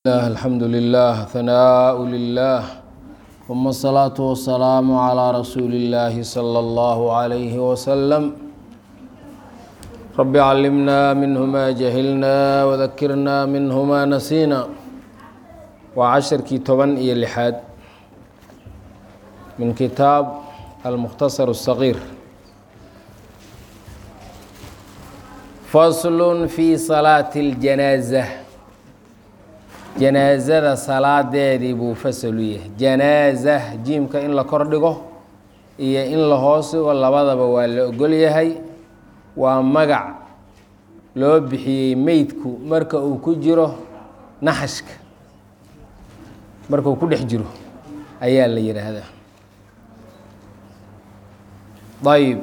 الله الحمد لله ثناء لله ثم الصلاة والسلام على رسول الله صلى الله عليه وسلم رب علمنا منه ما جهلنا وذكرنا منه ما نسينا وعشركii toban iyo lixaad من kitaab المkhتصر الصغير فصل في صلاة الجناaزة janaasada salaadeedii buu fasal u yahay janaaza jiimka in la kor dhigo iyo in la hoos dhigo labadaba waa la ogol yahay waa magac loo bixiyey meydku marka uu ku jiro naxashka marka uu ku dhex jiro ayaa la yidhaahdaa ayib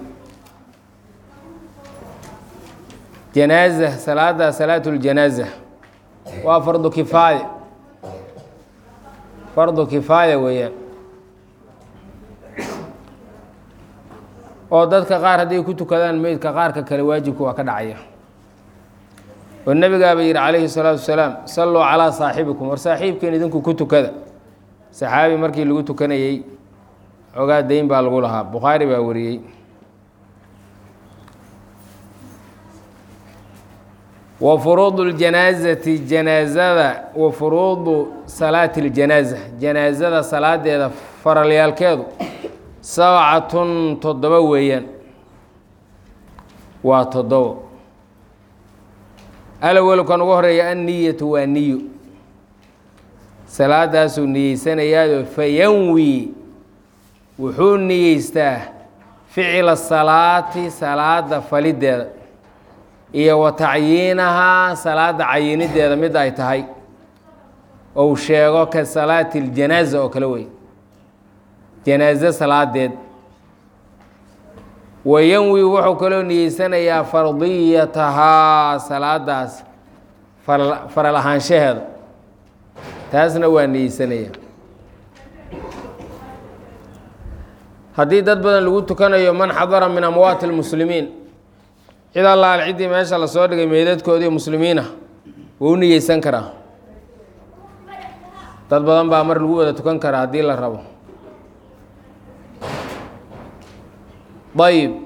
janaaza salaada salaat ljanaaza waa fardu kifaaya fardu kifaaya weeyaan oo dadka qaar hadday ku tukadaan meydka qaarka kale waajibka waa ka dhacaya oo nebigaaba yidhi calayhi salaatu wasalaam salluu calaa saaxibikum war saaxiibkeen idinku ku tukada saxaabi markii lagu tukanayey xogaa dayn baa lagu lahaa bukhaari baa wariyey wa furuudu ljanaazati janaazada wa furuudu salaati اljanaaza janaazada salaadeeda faralyaalkeedu sabcatun toddoba weeyaan waa toddobo alawelkan ugu horeeya anniyatu waa niyo salaadaasuu niyeysanayaado fayanwi wuxuu niyeystaa ficila salaati salaada falideeda iyo wa tacyiinahaa salaada cayinideeda mid ay tahay ou sheego ka salaati اljanaaza oo kale wey janaaze salaadeed wayanwi wuxuu kaloo niyeysanayaa fardiyatahaa salaadaas faral ahaanshaheeda taasna waa niyeysanaya haddii dad badan lagu tukanayo man xadara min amwaati اlmuslimiin cid allaal ciddii meesha lasoo dhigay meydadkoodii muslimiinah wuu u niyeysan karaa dad badan baa mar lagu wada tukan karaa haddii la rabo ayib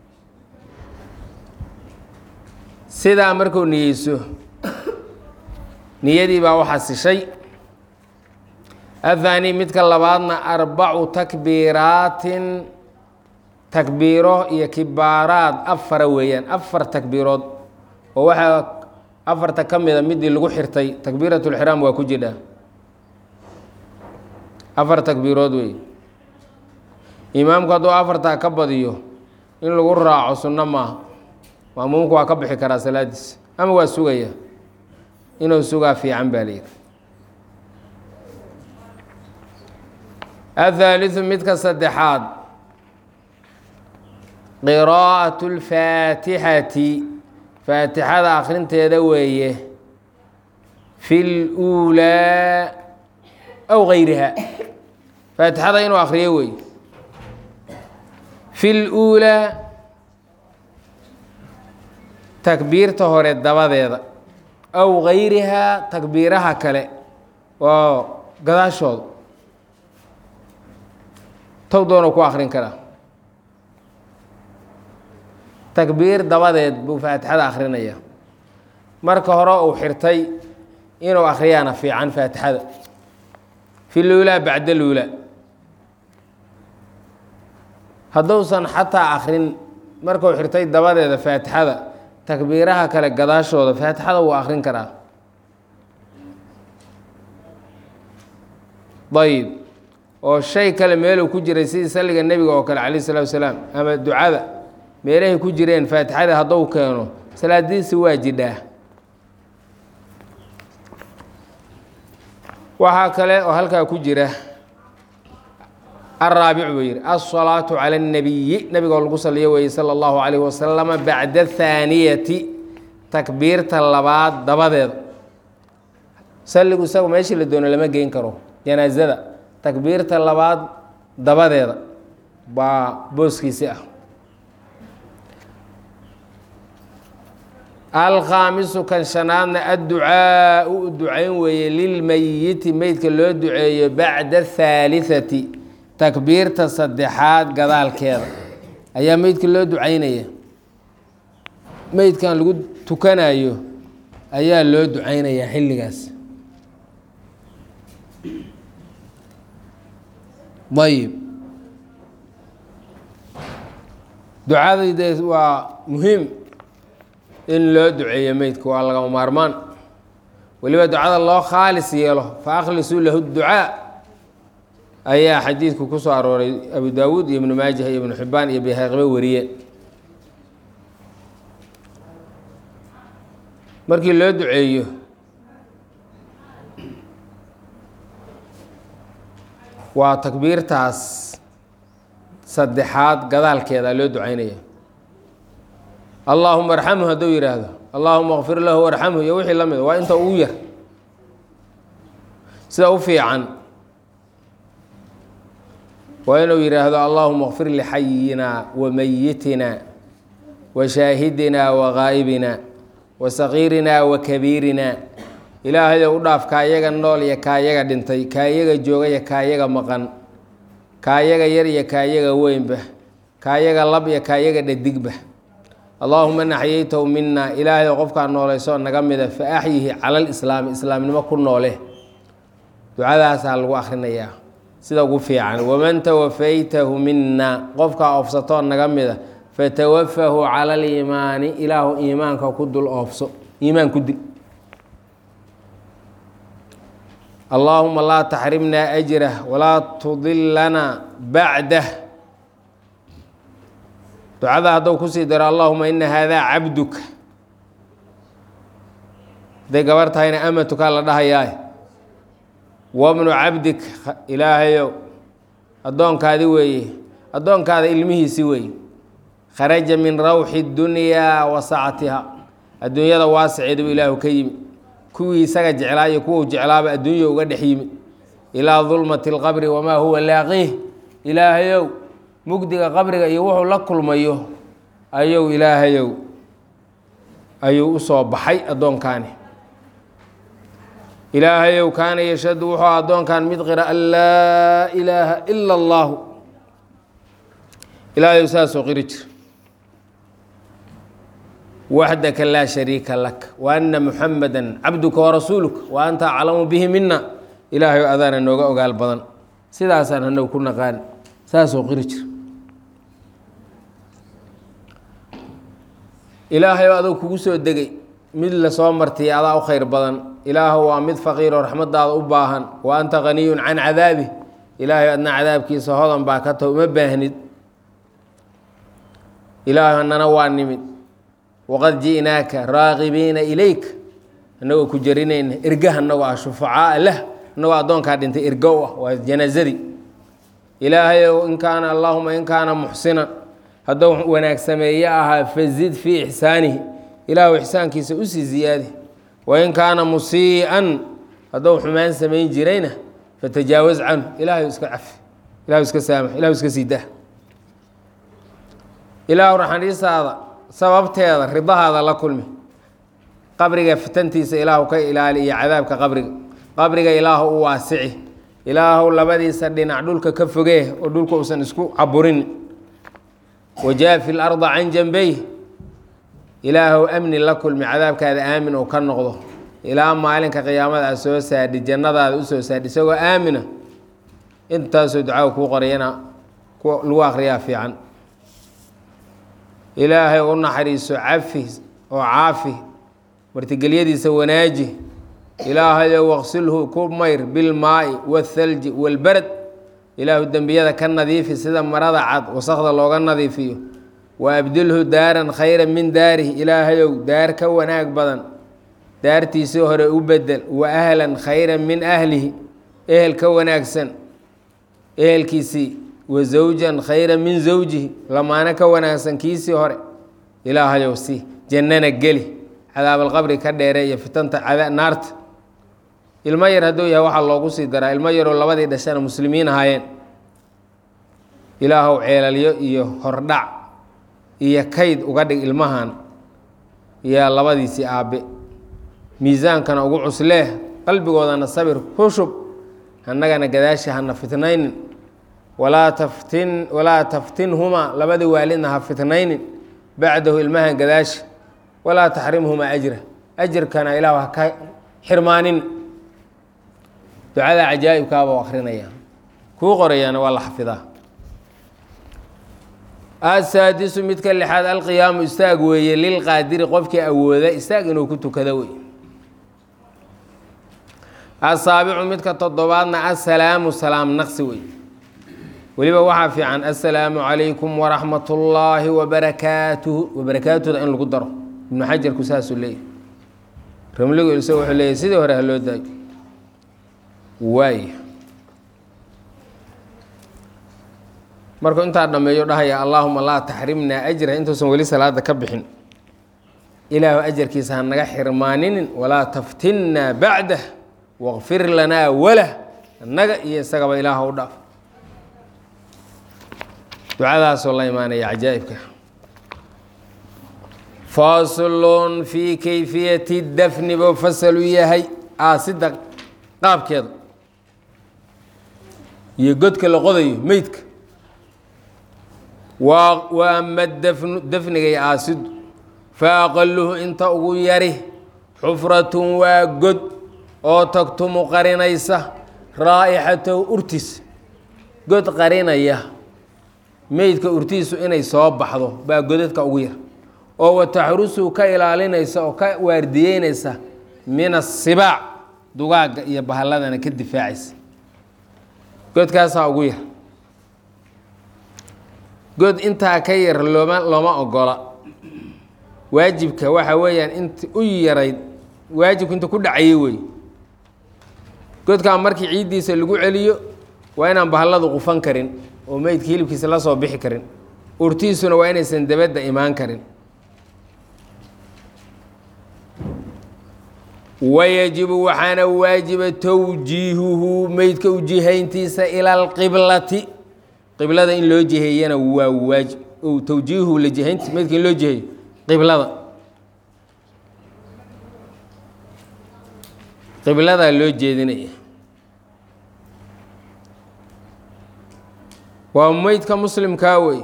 sidaa markuu niyeyso niyadii baa u xasishay athaani midka labaadna arbacu takbiiraatin takbiiro iyo kibaaraad afara weeyaan afar takbiirood oo waxaa afarta ka mida midii lagu xirtay takbiirat lxiraam waa ku jidhaa afar takbiirood wey imaamku hadduu afartaa ka badiyo in lagu raaco sunno maaha maamuumku waa ka bixi karaa salaadiis ama waa sugaya inuu sugaa fiican baa layidhi athaaliu midka saddexaad qiraa'at اlfaatixati faatixada akrinteeda weeye fi اluulaa aw gayriha faatixada inuu akriyo weeye fi اluulaa takbiirta hore dabadeeda aw gayrihaa takbiiraha kale oo gadaashooda tow doonuu ku akrin karaa takbiir dabadeed buu faatixada akrinaya marka hore uu xirtay inuu akhriyaana fiican faatixada fi luulaa bacda luulaa hadduusan xataa akrin markuu xirtay dabadeeda faatixada takbiiraha kale gadaashooda faatixada wuu akrin karaa ayib oo shay kale meeluu ku jiray sidii salliga nebiga oo kale calayh isalaatu wasalaam ama ducada meelahay ku jireen faatixada hadduu keeno salaadiisi waa jidhaa waxaa kale oo halkaa ku jira araabic buu yidhi alsalaatu cala اnnabiyi nabigoo lagu saliyo weeye sala allahu calayh wasalama bacda thaaniyati takbiirta labaad dabadeeda salligu isagu meeshii la doono lama geyn karo janaasada takbiirta labaad dabadeeda baa booskiisi ah alkhaamisu kan shanaadna adducaau u ducayn weeye lilmeyiti meydka loo duceeyo bacda ahaaliثati takbiirta saddexaad gadaalkeeda ayaa meydka loo ducaynaya meydkan lagu tukanayo ayaa loo ducaynayaa xilligaas ayib ducadayde waa muhiim in loo duceeyo meydka waa lagama maarmaan weliba ducada loo khaalis yeelo fa akhlisuu lahu ducaa ayaa xadiidku ku soo arooray abu daawuud iyo ibnu maajah iyo ibnu xibaan iyo bayhaqbe wariyeen markii loo duceeyo waa takbiirtaas saddexaad gadaalkeeda loo ducaynaya allaahuma arxamhu hadduu yidhaahdo allaahuma kfir lahu arxamhu iyo wixii la mida waa inta ugu yar sida u fiican waa inuu yidhaahdo allaahuma kfir lixayina wa meyitina wa shaahidina wa gaa'ibina wa sagiirina wa kabiirina ilaahayo u dhaaf kaayaga nool iyo kaayaga dhintay kaayaga jooga iyo kaayaga maqan kaayaga yar iyo kaayaga weynba kaayaga lab iyo kaayaga dhadigba allaahuma naxyaytahu mina ilaahayo qofkaa nooleysoo naga mida fa axyihi cala lislaami islaamnimo ku noole ducadaasaa lagu akhrinayaa sida ugu fiican waman tawafaytahu mina qofkaa oofsatoo naga mida fatawafahu cala aliimaani ilaahu iimaanka ku dul oofso iimaan ku dil allaahuma laa taxrimnaa ajrah walaa tudilana bacdah ducada hadduu kusii daro allahuma ina haadaa cabduka hadday gabar tahayna amatukaa la dhahayaa wabnu cabdik ilaahayow addoonkaadi weeye addoonkaada ilmihiisi weeye kharaja min rawxi dunyaa wa sacatiha adduunyada waasiceedu ilaahu ka yimi kuwii isaga jeclaa iyo kuwuu jeclaaba adduunya uga dhex yimid ilaa dulmati اlqabri wamaa huwa laaqiih ilaahayow mugdiga qabriga iyo wuxuu la kulmayo ayuu ilaahayow ayuu u soo baxay addoonkaani ilaahayow kaana yashhadu wuxuu addoonkan mid qira an laa ilaaha ila اllahu ilaahayow saasoo qiri jir waxdaka laa shariika lak wa ana muxamada cabduka warasuuluka wa anta aclamu bihi mina ilaahayow adaana nooga ogaal badan sidaasaan hanagu ku naqaan saasoo qiri jir ilaahayow adou kugu soo degay mid lasoo martiyay adaa u khayr badan ilaahu waa mid faqiiroo raxmadaada u baahan wa anta haniyun can cadaabi ilaahayow adna cadaabkiisa hodan baa ka taho uma baahnid ilaahu hanana waa nimid waqad ji'naaka raaqibiina ilayk annagoo ku jarinayna ergaha annagoo ah shufacaa lah annagoo addoonkaa dhintay ergo u ah waa janaazadii ilaahayow in kaana allaahuma in kaana muxsinan hadduu wanaag sameeye ahaa fazid fii ixsaanihi ilaahu ixsaankiisa usii ziyaadi wain kaana musii'an hadduu xumaan samayn jirayna fatajaawaz canhu ilaahay iska cafi ilahu iska saamax ilahu iska sii dah ilaahu raxaniisaada sababteeda ridahaada la kulmi qabriga fitantiisa ilaahu ka ilaali iyo cadaabka qabriga qabriga ilaahu u waasici ilaahu labadiisa dhinac dhulka ka fogee oo dhulka uusan isku caburin wajaafi larda can janbeyh ilaahu amni la kulmi cadaabkaada aamin oo ka noqdo ilaa maalinka qiyaamada a soo saadhi jannadaada usoo saadhi isagoo aamina intaasoo ducaa kuu qorayana lagu akriyaa fiican ilaahay u naxariiso cafi oo caafi martigelyadiisa wanaaji ilaahayo waqsilhu ku mayr bilmaa'i waathalji waalbarad ilaahu dembiyada ka nadiifi sida marada cad wasakda looga nadiifiyo wa abdilhu daaran khayra min daarihi ilaahayow daar ka wanaag badan daartiisii hore u bedel wa ahlan khayra min ahlihi ehel ka wanaagsan ehelkiisii wa zawjan khayra min zawjihi lamaano ka wanaagsan kiisii hore ilaahayow si jannana geli cadaabalqabri ka dheere iyo fitanta naarta ilmo yar hadduu yahay waxaa loogu sii daraa ilmo yaroo labadii dhashana muslimiin ahaayeen ilaahow ceelalyo iyo hordhac iyo kayd uga dhig ilmahan yaa labadiisii aabbe miisaankana ugu cuslee qalbigoodana sabir ku shub annagana gadaasha hana fitnaynin walaa taftin walaa taftinhumaa labadii waalidna ha fitnaynin bacdahu ilmahan gadaasha walaa taxrimhumaa ajra ajirkana ilaah ha ka xirmaanin ducada cajaa'ibkaabuu akrinaya kuu qorayaana waa la xafidaa asaadisu midka lixaad alqiyaamu istaag weeye lilqaadiri qofkii awooda istaag inuu ku tukado wey asaabicu midka toddobaadna assalaamu salaam naqsi wey weliba waxaa fiican assalaamu calaykum waraxmat ullaahi wabarakaatuhu wabarakaatuda in lagu daro ibnu xajarku saasuu leeyahy ramligu ilse wuxuu leeyahy sidii hore ha loo daayo waay markuu intaa dhammeeyo dhahaya allaahuma laa taxrimnaa ajra intuusan weli salaada ka bixin ilaahu ajarkiisa ha naga xirmaaninin walaa taftinnaa bacdah waqfir lanaa walah annaga iyo isagaba ilaaha u dhaaf ducadaasoo la imaanaya cajaa'ibka faslun fii kayfiyati dafni buu fasalu yahay aasida qaabkeeda iyo godka la qodayo meydka wa ama dafnu dafniga iyo aasidu fa aqaluhu inta ugu yari xufratun waa god oo tagtumu qarinaysa raa'ixatahu urtiis god qarinaya meydka urtiisu inay soo baxdo baa godadka ugu yar oo wataxrusu ka ilaalinaysa oo ka waardiyeynaysa min asibaac dugaagga iyo bahalladana ka difaacaysa godkaasaa ugu yar god intaa ka yar looma looma ogola waajibka waxa weeyaan inta u yarayd waajibku inta ku dhacayay wey godkaa markii ciiddiisa lagu celiyo waa inaan bahalladu qufan karin oo meydka hilibkiisa la soo bixi karin urtiisuna waa inaysan dabadda imaan karin wayajibu waxaana waajiba towjiihuhu meydka ujihayntiisa ila alqiblati qiblada in loo jiheeyana waa waajib o towjiihuhu la jihaynti meydka in loo jiheeyo qiblada qibladaa loo jeedinaya waa meydka muslimkaa wey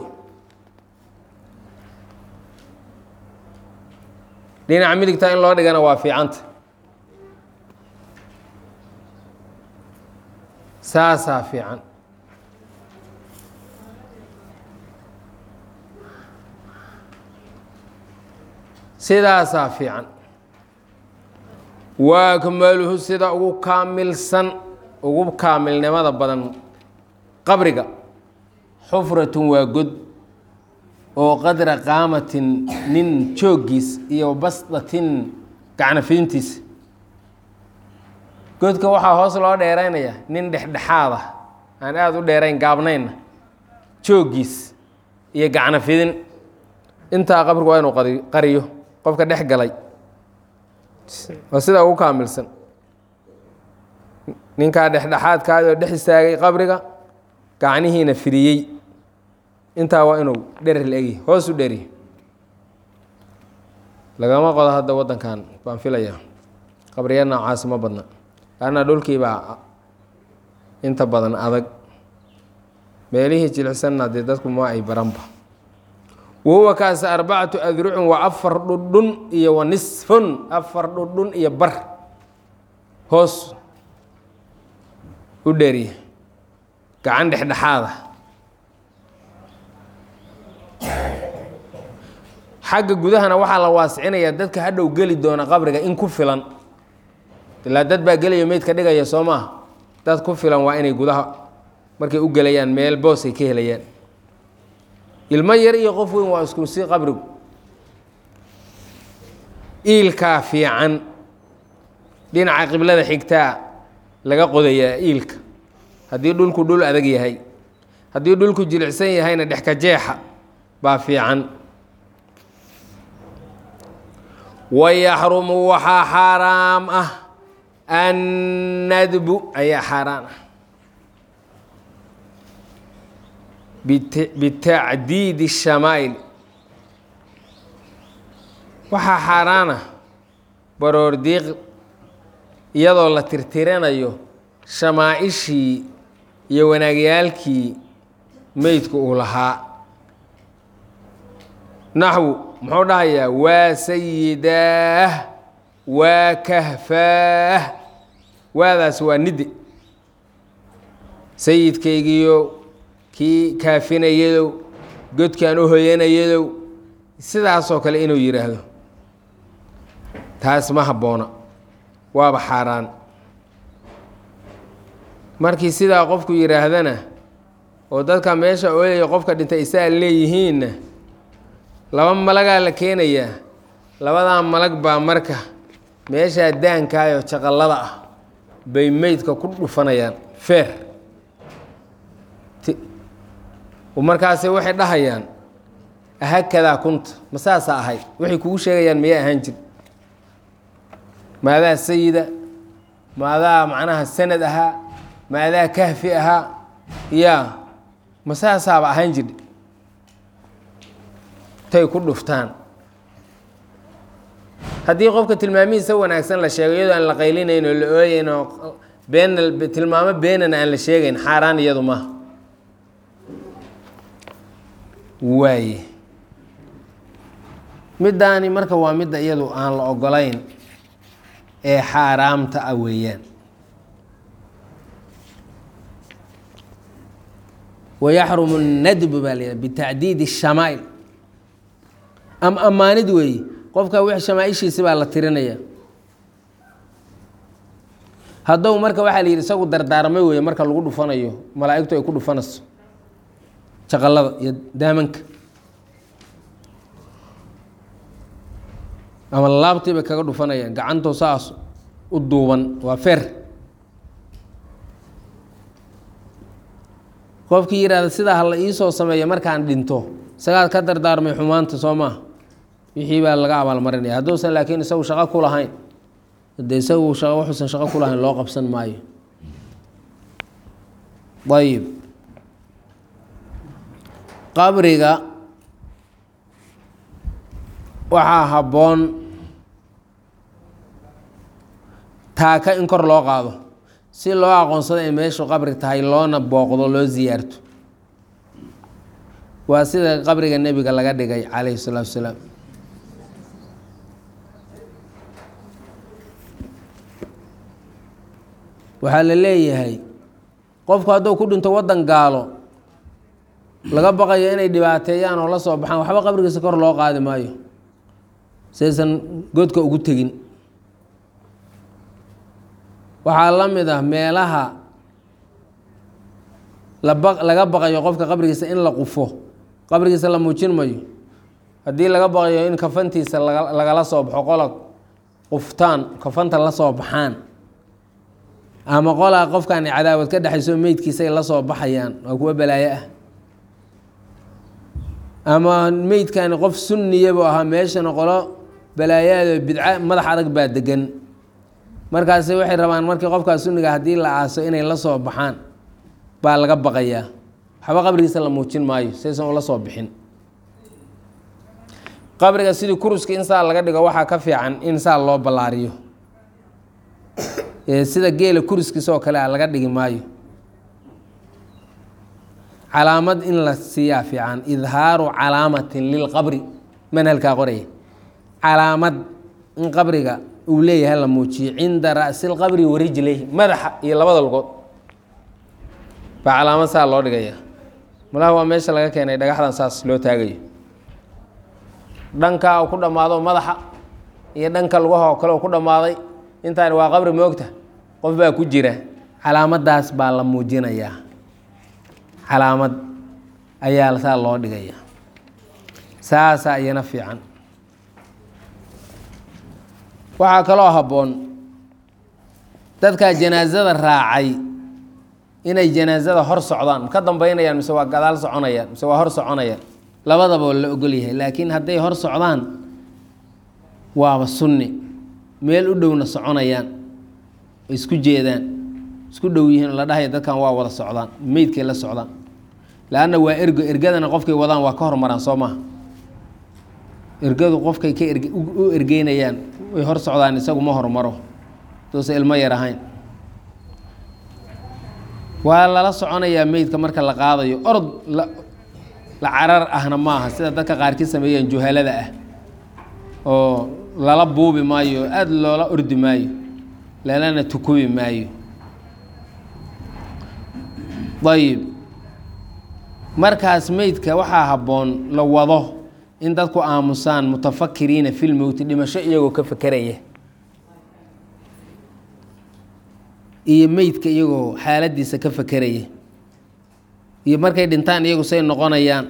dhinaca midigta in loo dhigana waa fiicanta saasaa fiican sidaasaa fiican wa akmaluhu sida ugu kaamilsan ugu kaamilnimada badan qabriga xufratun waa god oo qadra qaamatin nin jooggiis iyo basdatin gacnafidintiis godka waxaa hoos loo dheeraynaya nin dhexdhexaad ah aan aada u dheerayn gaabnaynna jooggiis iyo gacnafidin intaa qabrigu waa inuu qari- qariyo qofka dhex galay waa sidaa ugu kaamilsan ninkaa dhexdhexaadkaadoo dhex istaagay qabriga gacnihiina firiyey intaa waa inuu dherer la-egi hoos u dheri lagama qodo hadda waddankan baan filayaa qabriya noocaasi ma badna laanna dhulkiibaa inta badan adag meelihii jilicsanna dee dadku ma ay baranba wahuwa kaasi arbacatu adrucin waa afar dhudhun iyo wa nisfun afar dhudhun iyo bar hoos u dheriya gacan dhexdhexaada xagga gudahana waxaa la waasicinayaa dadka hadhow geli doona qabriga in ku filan ilaa dad baa gelaya meydka dhigaya soo maaha dad ku filan waa inay gudaha markay u gelayaan meel boos ay ka helayaan ilmo yar iyo qof weyn waa isku si qabrigu iilkaa fiican dhinaca qiblada xigtaa laga qodayaa iilka haddii dhulku dhul adag yahay haddii dhulku jilicsan yahayna dhexka jeexa baa fiican wayaxrumu waxaa xaaraam ah annadbu ayaa xaaraan ah bitacdiidi الshamaa'il waxaa xaaraana baroor diiq iyadoo la tirtiranayo shamaaishii iyo wanaagyaalkii meydku uu lahaa naxwu muxuu dhahayaa waa sayidaah waa kahfaah waadaas waa nidde sayidkaygiiyo kii kaafinayadow godkaan u hoyanayadow sidaasoo kale inuu yidhaahdo taas ma habboona waaba xaaraan markii sidaa qofku yidhaahdana oo dadka meesha ooyaya qofka dhintay isaa leeyihiinna laba malagaa la keenayaa labadaa malag baa marka meeshaa daankaayoo jaqallada ah bay meydka ku dhufanayaan feer markaase waxay dhahayaan ahakadaa kunta ma saasa ahayd waxay kugu sheegayaan miyay ahaan jir maadaa sayida maadaa macnaha sanad ahaa maadaa kahfi ahaa yaa ma saasaaba ahaan jir tay ku dhuftaan haddii qofka tilmaamihiisa wanaagsan la sheego iyadoo aan la qaylinayn oo la ooyeyn oo been tilmaamo beenana aan la sheegayn xaaraan iyadu maaha waaye middaani marka waa midda iyadu aan la ogolayn ee xaaraamta ah weeyaan wayaxrumu nadbu baa la bitacdiidi shamaa'il am ammaanid weeye qofka wix shamaaishiisi baa la tirinaya haddou marka waxaa la yidhi isagu dardaarmay weeye marka lagu dhufanayo malaa'igtu ay ku dhufanayso jaqallada iyo daamanka ama laabtii bay kaga dhufanayaan gacantoo saas u duuban waa feer qofkii yidhahda sidaa hala iisoo sameeya markaan dhinto isagaad ka dardaarmay xumaanta soo maaha wixii baa laga abaalmarinaya hadduusan laakiin isagu shaqo ku lahayn de isagu wuxuusan shaqo ku lahayn loo qabsan maayo ayib qabriga waxaa habboon taaka in kor loo qaado si loo aqoonsado in meeshu qabri tahay loona booqdo loo siyaarto waa sida qabriga nebiga laga dhigay calayhi salaatu wasalaam waxaa la leeyahay qofku hadduu ku dhinto waddan gaalo laga baqayo inay dhibaateeyaan oo la soo baxaan waxba qabrigiisa kor loo qaadi maayo saysan godka ugu tegin waxaa la mid ah meelaha laba laga baqayo qofka qabrigiisa in la qufo qabrigiisa la muujin mayo haddii laga baqayo in kafantiisa laga lagala soo baxo qola quftaan kafanta la soo baxaan ama qolaa qofkan cadaawad ka dhexayso meydkiisay la soo baxayaan waa kuwa balaayo ah ama meydkani qof sunniyabu ahaa meeshana qolo balaayaado bidca madax adag baa degan markaasi waxay rabaan markii qofkaas sunniga haddii la aaso inay la soo baxaan baa laga baqayaa waxba qabrigiisa la muujin maayo saysan ula soo bixin qabriga sidii kuruska in saa laga dhigo waxaa ka fiican in saa loo ballaariyo sida geela kuriskiisa oo kale a laga dhigi maayo calaamad in la siiyaa fiican idhaaru calaamatin lilqabri manhalkaa qoraya calaamad in qabriga uu leeyahay la muujiyo cinda ra'si lqabri warijlayhi madaxa iyo labada lugood baa calaamad saa loo dhigaya malaha waa meesha laga keenay dhagaxdan saas loo taagayo dhankaa uu ku dhammaado madaxa iyo dhanka lugaha oo kale uu ku dhammaaday intaani waa qabri moogta qof baa ku jira calaamadaas baa la muujinayaa calaamad ayaa saa loo dhigaya saasaa iyana fiican waxaa kaloo habboon dadkaa janaasada raacay inay janaasada hor socdaan ma ka dambeynayaan mise waa gadaal soconayaan mise waa hor soconayaan labadaba oo la ogol yahay laakiin hadday hor socdaan waaba sunni meel u dhowna soconayaan oo isku jeedaan isku dhow yihiin oo la dhahaya dadkan waa wada socdaan meydkay la socdaan leanna waa ergo ergadana qofkay wadaan waa ka hormaraan soo maha ergadu qofkay ka erg u ergeynayaan way hor socdaan isagu ma hormaro duusa ilmo yar ahayn waa lala soconayaa meydka marka la qaadayo orod la la carar ahna maaha sida dadka qaarkii sameeyeen juhalada ah oo lala buubi maayo aada loola ordi maayo lalana tukubi maayo ayib markaas meydka waxaa habboon la wado in dadku aamusaan mutafakiriina fil mowti dhimasho iyagoo ka fekeraya iyo meydka iyagoo xaaladiisa ka fekeraya iyo markay dhintaan iyagu say noqonayaan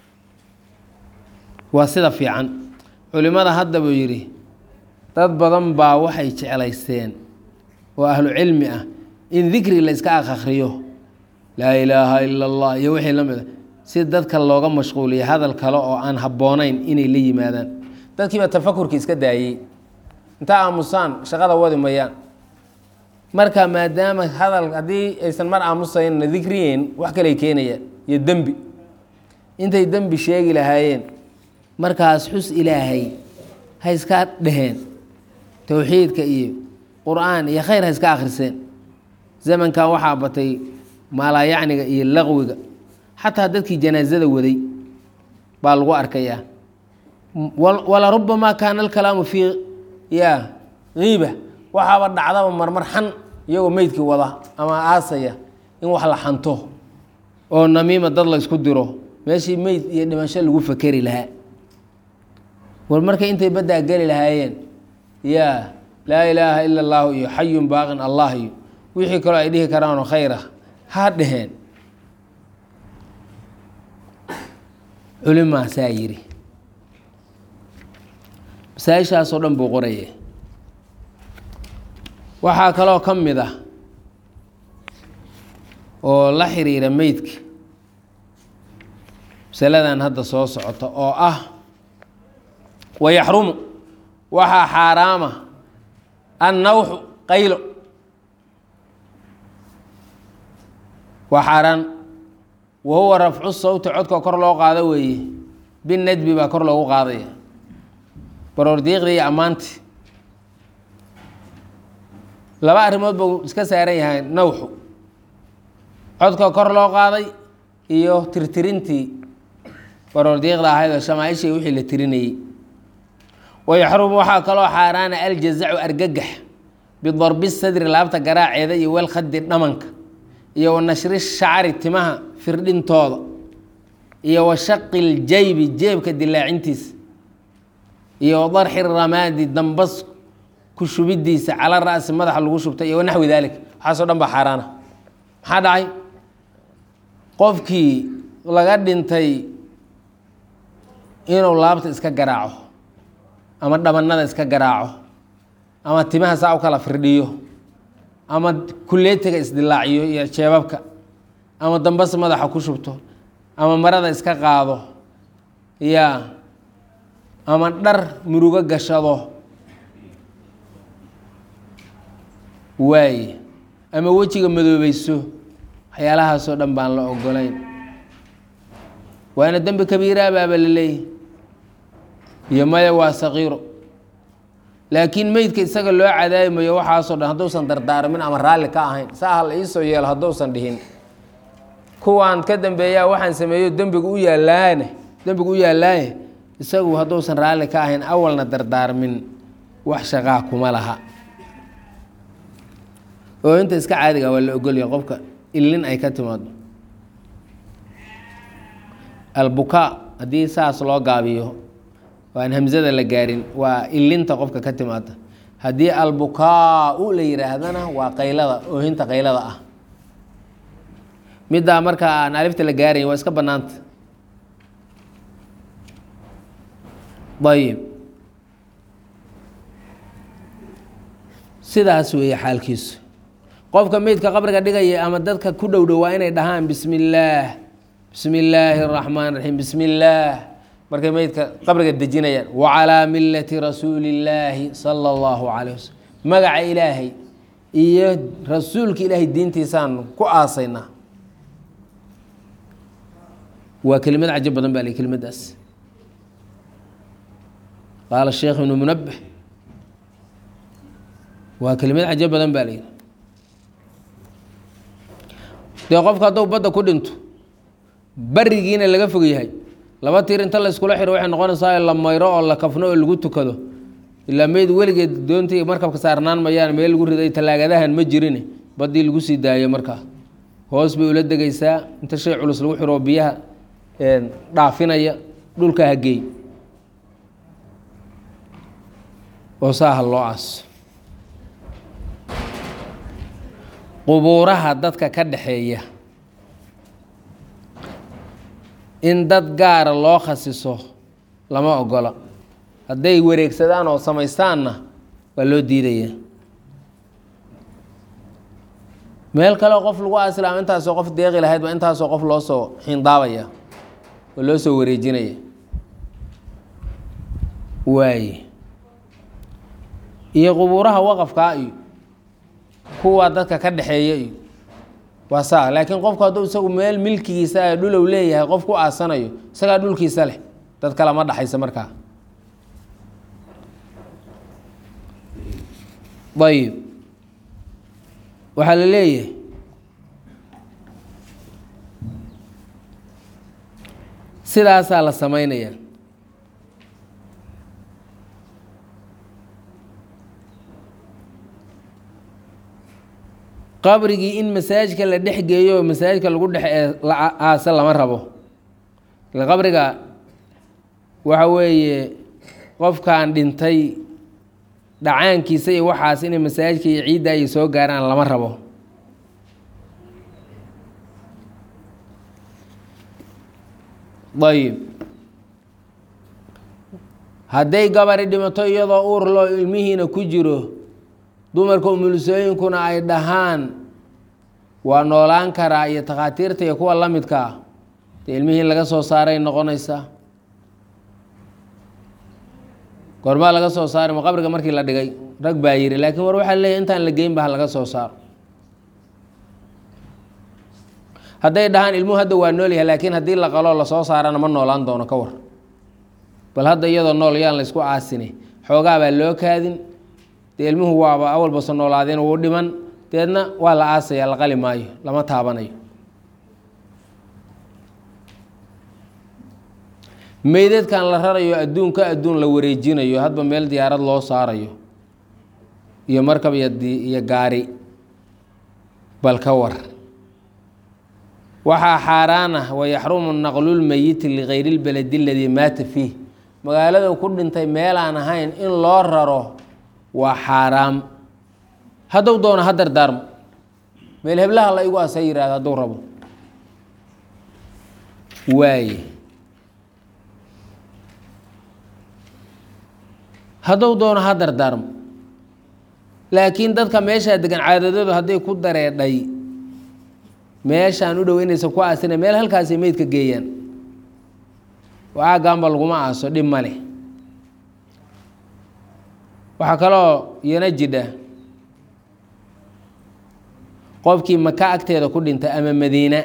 waa sida fiican culimada hadda buu yidhi dad badan baa waxay jeclaysteen oo ahlu cilmi ah in dikri la iska akhriyo laa ilaaha ila allah iyo wixii la mid a si dadka looga mashquuliya hadal kale oo aan habboonayn inay la yimaadaan dadkiiba tafakurki iska daayey inta aamusaan shaqada wadi mayaan marka maadaama hadal haddii aysan mar aamusaynna dikriyeyn wax kaley keenayaan iyo dembi intay dembi sheegi lahaayeen markaas xus ilaahay ha iska dheheen towxiidka iyo qur-aan iyo khayr ha iska akhriseen zamankan waxaa batay maalaayacniga iyo laqwiga xataa dadkii janaasada waday baa lagu arkayaa wala rubamaa kaana alkalaamu fii ya kiiba waxaaba dhacdaba marmar xan iyagoo meydkii wada ama aasaya in wax la xanto oo namiima dad la ysku diro meeshii meyd iyo dhimasho lagu fakeri lahaa war markay intay baddaa geli lahaayeen ya laa ilaaha ila allaahu iyo xayun baaqin allah iyo wixii kaloo ay dhihi karaanoo khayra ha dheheen culimaasaa yidhi masaa-ishaasoo dhan buu qoraya waxaa kaloo ka mid ah oo la xiriira meydka masaladan hadda soo socota oo ah wayaxrumu waxaa xaaraama annawxu qaylo waa xaaraan wa huwa rafcu sawti codka kor loo qaado weeye binadbi baa kor loogu qaadaya baroordiiqda iyo ammaanti laba arrimood buu iska saaran yahay nawxu codka kor loo qaaday iyo tirtirintii baroordiiqda ahayd oo shamaaishii wixii la tirinayey wayaxrumu waxaa kaloo xaaraana aljazacu argagax bidarbi sadri laabta garaaceeda iyo walkhadi dhamanka iyo wa nashri shacri timaha firdhintooda iyo wa shaqi ljaybi jeebka dilaacintiisa iyo wa darxi ramaadi dambas ku shubidiisa cala ra'si madaxa lagu shubtay iyo wanaxwi dalik waxaasoo dhan baa xaaraana maxaa dhacay qofkii laga dhintay inuu laabta iska garaaco ama dhabanada iska garaaco ama timaha saa u kala firdhiyo ama kuleetiga isdilaaciyo iyo jeebabka ama dambas madaxa ku shubto ama marada iska qaado ya ama dhar murugo gashado waaye ama wejiga madoobeyso waxyaalahaasoo dhan baan la ogolayn waana dembi kabiiraa baaba la leeyahy iyo maya waa saqiiro laakiin meydka isaga loo cadaabimayo waxaasoo dhan hadduusan dardaarmin ama raalli ka ahayn saa ha la iisoo yeelo hadduusan dhihin kuwaan ka dambeeyaa waxaan sameeyo dembigu u yaalaane dembigu u yaallaaye isagu hadduusan raalli ka ahayn awalna dardaarmin wax shaqaa kuma laha oo inta iska caadiga waa la ogolya qofka ilin ay ka timaado albukaa haddii saas loo gaabiyo aan hamzada la gaarin waa ilinta qofka ka timaada haddii albukaa-u la yidhaahdana waa qaylada oohinta qaylada ah middaa marka aan alifta la gaarayn waa iska bannaanta ayib sidaas weeye xaalkiisu qofka meydka qabriga dhigaya ama dadka ku dhow dhow waa inay dhahaan bismi illaah bismi illaahi اraxmaan raxiim bismi illaah markay meydka qabriga dejinayaan wacalaa millati rasuuli illaahi sala allahu calayh wasalam magaca ilaahay iyo rasuulka ilaahay diintiisaanu ku aasaynaa waa kelimad cajo badan baa li kelimadaas qaala sheekh ibnu munabbih waa kelimad cajo badan baa layidhi dee qofka hadduu badda ku dhinto barigiina laga fog yahay laba tiir inta la iskula xiro waxay noqonaysaa la mayro oo la kafno oo lagu tukado ilaa meyd weligeed doontii markabka saarnaan mayaan meel lagu riday tallaagadahan ma jirin baddii lagu sii daayo markaa hoos bay ula degaysaa inta shay culus lagu xiro biyaha dhaafinaya dhulka hageey oo saaha loo aaso qubuuraha dadka ka dhaxeeya in dad gaara loo khasiso lama ogola hadday wareegsadaan oo samaystaanna waa loo diidaya meel kaleo qof lagu aasilaama intaasoo qof deeqi lahayd baa intaasoo qof loo soo xindaabaya oo loo soo wareejinaya waaye iyo qubuuraha waqafkaa iyo kuwa dadka ka dhexeeya iyo waa saa laakiin qofku hadduu isagu meel milkigiisa a dhulow leeyahay qof ku aasanayo isagaa dhulkiisa leh dad kale ma dhaxaysa markaa ayib waxaa la leeyahay sidaasaa la sameynaya qabrigii in masaajidka la dhex geeyo oo masaajidka lagu dhex aasa lama rabo ila qabriga waxa weeye qofkan dhintay dhacaankiisa iyo waxaas inay masaajidka iyo ciidda ay soo gaaraan lama rabo ayib hadday gabari dhimato iyadoo uurloo ilmihiina ku jiro dumarka umulisooyinkuna ay dhahaan waa noolaan karaa iyo takhaatiirta iyo kuwa la midka ah dee ilmihii laga soo saaray noqonaysaa goormaa laga soo saaray ma qabriga markii la dhigay rag baa yiri laakiin war waxaa leeyahy intaan la geyn ba ha laga soo saaro hadday dhahaan ilmuhu hadda waa nool yahay laakiin haddii la qaloo lasoo saarana ma noolaan doono ka war bal hadda iyadoo nool yaan la ysku aasine xoogaa baa loo kaadin dee ilmuhu waaba awalbasa noolaadeen wuu dhiman deedna waa la aasaya la qali maayo lama taabanayo meydadkan la rarayo adduunka adduun la wareejinayo hadba meel diyaarad loo saarayo iyo markab iyo gaari bal ka war waxaa xaaraan ah wayaxrumu naqlulmeyiti ligayri lbaladi aladii maata fiih magaalada ku dhintay meelaan ahayn in loo raro waa xaaraam hadduu doono ha dardaarmo meel heblaha la igu asa yihahdo hadduu rabo waaye hadduu doono ha dardaarmo laakiin dadka meeshaa degan caadadoodu hadday ku dareedhay meeshaan u dhow inaysan ku aasina meel halkaasay meydka geeyaan oo aagaanba laguma aaso dhib ma leh waxaa kaloo iyana jidha qofkii maka agteeda ku dhintay ama madiina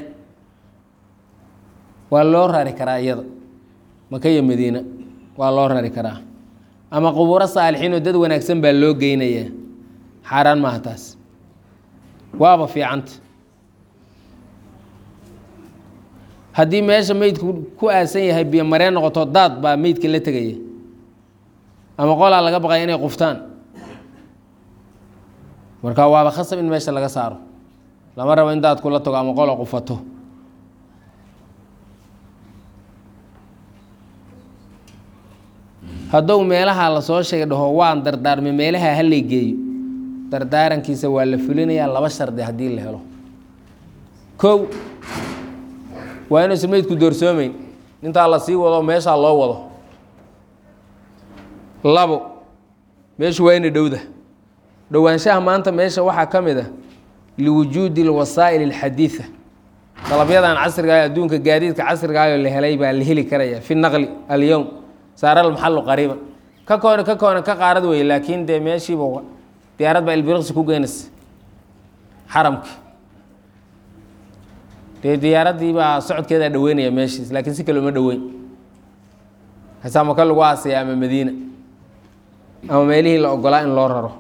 waa loo rari karaa iyada maka iyo madiina waa loo rari karaa ama qubuuro saalixiin oo dad wanaagsan baa loo geynayaa xaaraan maaha taas waaba fiicanta haddii meesha meydku ku aasan yahay biyo mareen noqoto daad baa meydka la tegaya ama qolaa laga baqaya inay quftaan marka waaba khasab in meesha laga saaro lama rabo in daadku la tago ama qola qufato hadduu meelaha lasoo sheegay dhaho waan dardaarmay meelaha halay geeyo dardaarankiisa waa la fulinayaa laba shardi haddii la helo kow waa inuusan meydku doorsoomeyn intaa la sii wado meeshaa loo wado labo meeshu waa ina dhowda dhowaanshaha maanta meesha waxaa ka mid a liwujuudi alwasaa'il alxadiida dalabyadan casriga ah adduunka gaadiidka casrigaayoo la helay baa la heli karaya fi naqli alyowm saara almaxalu qariiban ka koona ka koona ka qaarad weye laakiin dee meeshiiba diyaarad baa ilbiriqsi ku geynaysa xaramki dee diyaaraddii baa socodkeedaa dhaweynaya meeshiis laakiin si kale uma dhoweyn hasaa maka lagu aasaya ama madiina ama meelihii la ogolaa in loo raro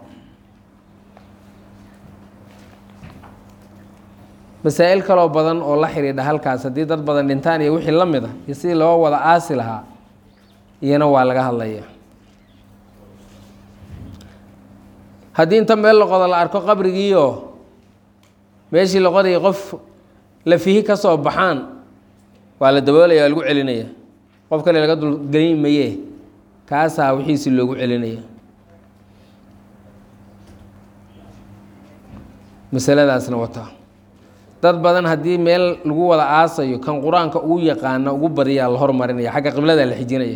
masaa-il kaloo badan oo la xidhiidha halkaas haddii dad badan dhintaan iyo wixii la mid a iyo sidii loo wada aasi lahaa iyana waa laga hadlaya haddii inta meel loqodo la arko qabrigiioo meeshii loqodayay qof lafihi ka soo baxaan waa la daboolaya waa lagu celinaya qof kale laga dulgelin maye kaasaa wixiisi loogu celinaya masaladaasna wataa dad badan haddii meel lagu wada aasayo kan qur-aanka ugu yaqaana ugu badiyaa la hormarinaya xagga qiblada la xijinaya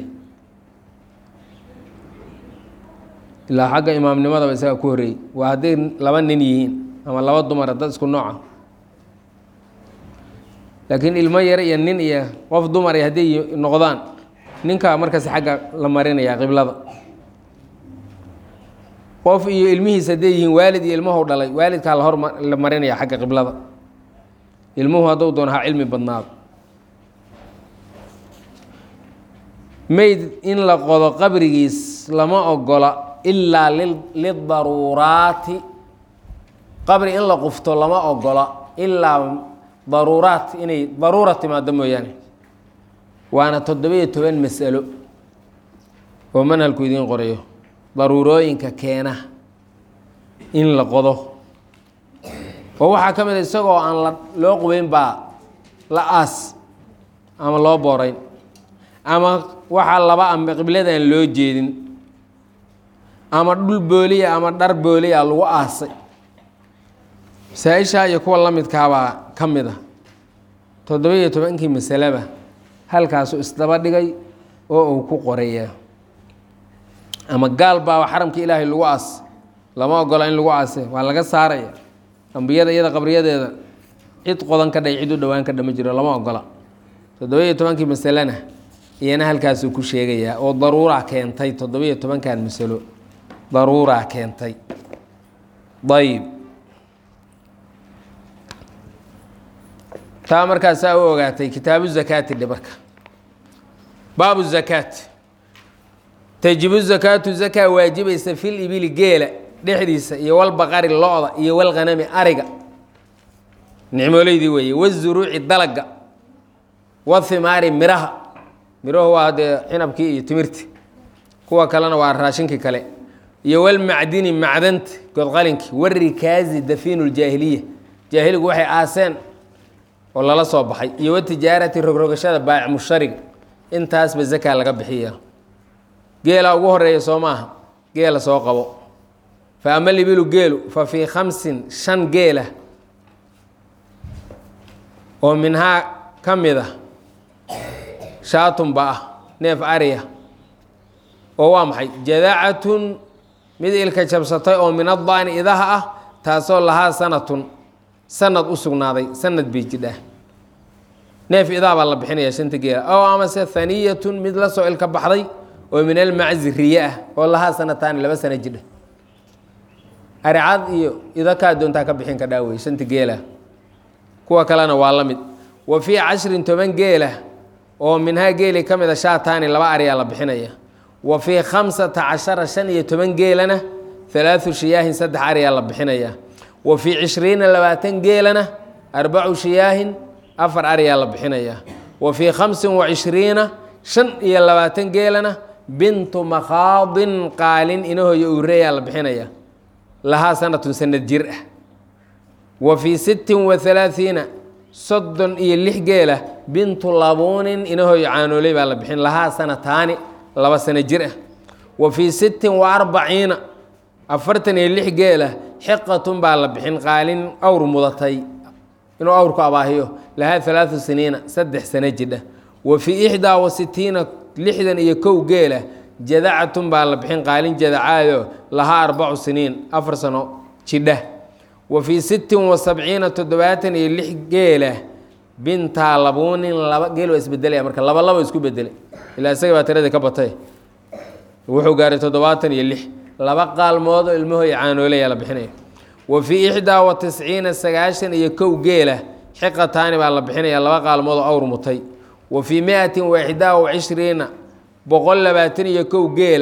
ilaa xagga imaamnimadaba isaga ku horreeyey waa hadday laba nin yihiin ama laba dumara dad isku nooca laakiin ilmo yare iyo nin iyo qof dumar hadday noqdaan ninkaa markaas xagga la marinaya qiblada qof iyo ilmihiis hadday yihiin waalid iyo ilmahu dhalay waalidkaa la hor la marinaya xagga qiblada ilmuhu hadduu doono ha cilmi badnaado meyd in la qodo qabrigiis lama ogola ilaa lidaruuraati qabri in la qufto lama ogola ilaa daruuraat inay daruura timaado mooyaane waana toddobiyo toban masalo oo manhalku idiin qorayo daruurooyinka keena in la qodo oo waxaa ka mid a isagoo aan la loo qubeyn baa la aas ama loo boorayn ama waxaa laba amba qibladaan loo jeedin ama dhul booliya ama dhar booliya lagu aasay masaa-ishaa iyo kuwa la midkaabaa ka mid ah toddoba-iyo tobankii masaleba halkaasu isdaba dhigay oo uu ku qoraya ama gaal baaba xaramka ilaahay lagu aas lama ogola in lagu aase waa laga saaraya ambiyada iyada qabriyadeeda cid qodan ka dhay cid u dhowaan ka dhama jiro lama ogola toddoba-iyo tobankii masalena iyana halkaasuu ku sheegayaa oo daruuraa keentay toddoba-iyo tobankan masalo daruuraa keentay ayib taa markaasaa u ogaatay kitaabu zakaati dhe marka baabu zakaat tajibu zakaatu zakaa waajibaysa fil ibili geela dhexdiisa iyo walbaqari lo-da iyo walghanami ariga nicmooleydii weeye wazuruuci dalaga wathimaari miraha mirahu waa dee cinabkii iyo timirti kuwa kalena waa raashinkii kale iyo walmacdini macdanta godqalinkii warikaazi dafiinu ljaahiliya jaahiligu waxay aaseen oo lala soo baxay iyo watijaarati rogrogashada baac mushariga intaasba zakaa laga bixiya geela ugu horeeya soo maaha geela soo qabo fa ama libilu geelu fa fii khamsin shan geela oo minhaa ka mid ah shaatunba ah neef ariya oo waa maxay jadaacatun mid ilka jabsatay oo min addaani idaha ah taasoo lahaa sanatun sanad u sugnaaday sanad bay jidhaa neef idaa baa la bixinaya shanta geela ow amase haniyatun mid la soo ilka baxday oo min almaczi riye ah oo lahaa sanataani laba sana jidha aricad iyo idakaa doontaa ka bixin ka dhaawey shanta geela kuwa kalena waa la mid wa fii cashrin toban geela oo minhaa geeli ka mid a shaataani laba ariyaa la bixinaya wa fii khamsata cashara shan iyo toban geelana halaathu shiyaahin saddex ariyaa la bixinaya wa fii cishriina labaatan geelana arbacu shiyaahin afar ariyaa la bixinaya wa fii khamsin wa cishriina shan iyo labaatan geelana bintu makhaadin qaalin inahoyo ureeyaa la bixinaya lahaa sanatun sanad jir ah wa fii sittin wa halaathiina soddon iyo lix geela bintu labuunin inahoyo caanooley baa la bixin lahaa sanataani laba sano jir ah wa fii sittin wa arbaciina afartan iyo lix geela xiqatun baa la bixin qaalin awr mudatay inuu awrku abaahiyo lahaa halaatu siniina saddex sano jidha wa fii ixdaa wa sitiina lixdan iyo kow geela jadacatun baa la bixin qaalin jadacaayo lahaa arbacu siniin afar sano jidha wa fii sittin wa sabciina toddobaatan iyo lix geela bintaa labuunin laba geel waa isbedelaya marka laba laba isku bedelay ilaa isaga baa tiradii ka batay wuxuu gaaray toddobaatan iyo lix laba qaalmood oo ilmahoy caanoolaya la bixinaya wa fii ixdaa wa tisciina sagaashan iyo kow geela xiqataani baa la bixinaya laba qaalmood oo awr mutay wa fii mi-atin wa ixdaa wa cishriina boqol labaatan iyo kow geela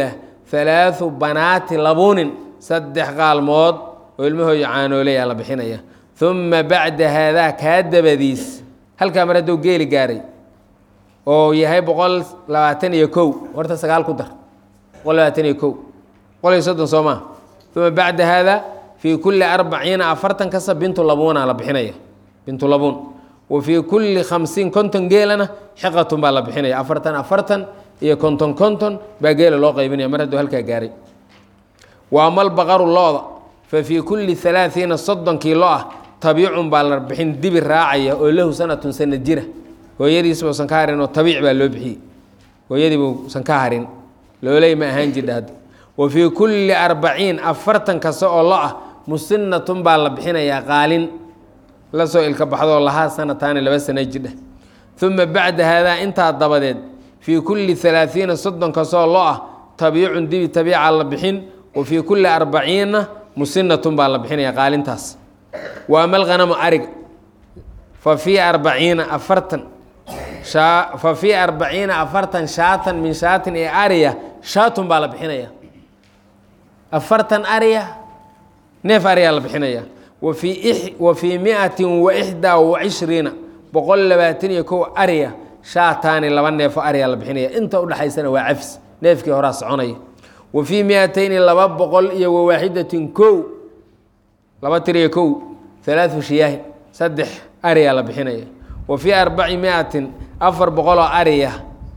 halaathu banaati labuunin saddex qaalmood oo ilmahooda caanoolaya la bixinaya uma bacda haadaa kaa dabadiis halkaa mar hadduu geeli gaaray oo yahay boqol labaatan iyo kow horta sagaal ku dar boqol labaatan iyo kow boqol iyo soddon soo maa uma bacda haadaa fii kulli arbaciina afartan kasta bintu labuuna la bixinaya bintu labuun wa fii kulli khamsiin konton geelana xiqatun baa la bixinaya afartan afartan iyo konton konton baa geela loo qaybinaya mar hadduu halkaa gaaray wa amal baqaru looda fa fii kulli alaaiina soddonkii lo ah tabiicun baa la bixin dibi raacaya oo lahu sanatun sana jira hooyadiisba usan ka harin oo tabiic baa loo bixiyey hooyadiiba usan ka harin looley ma ahaan jirdha hadda wa fii kulli arbaciin afartan kasta oo lo ah musinatun baa la bixinayaa qaalin la soo ilka baxdoo lahaa sanataani laba sana jidha uma bacda haadaa intaa dabadeed fii kulli alaaiina soddon kastoo lo ah tabiicun dibi tabiica la bixin wa fii kulli arbaciina musinatun baa la bixinaya qaalintaas wa ama alghanamu ariga fa fii arbaciina afartan fa fii arbaciina afartan shaatan min shaatin ee ariya shaatun baa la bixinaya afartan ariya neef ariyaa la bixinaya wafii wa fii miatin wa ixdaa wa cishriina boqol labaatan iyo kow ariya shaataani laba neefo ariyaa la bixinaya inta udhexaysana waa cafis neefkii horaa soconaya wa fii miatayni laba boqol iyo wawaaxidatin kow laba tiriyo kow halaadu shiyaahin saddex ariyaa la bixinaya wa fii arbaci miatin afar boqoloo ariya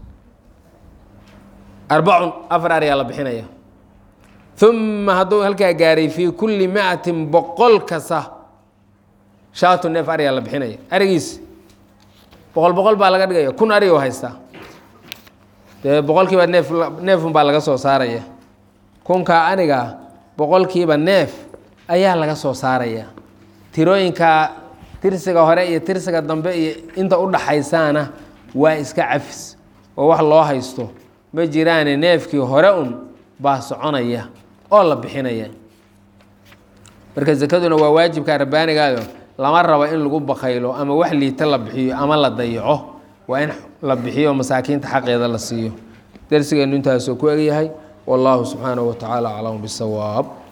arbacun afar ariyaa la bixinaya uma hadduu halkaa gaaray fii kulli miatin boqol kasta shaatu neef ariyaa la bixinaya arigiis boqol boqol baa laga dhigaya kun ari oo haystaa dee boqolkiiba neef neefun baa laga soo saaraya kunkaa aniga boqolkiiba neef ayaa laga soo saaraya tirooyinka tirsiga hore iyo tirsiga dambe iyo inta u dhaxaysaana waa iska cafis oo wax loo haysto ma jiraane neefkii hore un baa soconaya oo la bixinaya marka sakaduna waa waajibka rabbaanigaado lama rabo in lagu bakaylo ama wax liita la bixiyo ama la dayaco waa in la bixiyo masaakiinta xaqeeda la siiyo darsigeenu intaasuu ku egyahay wallahu subxaanahu wa tacaala aclamu bisawaab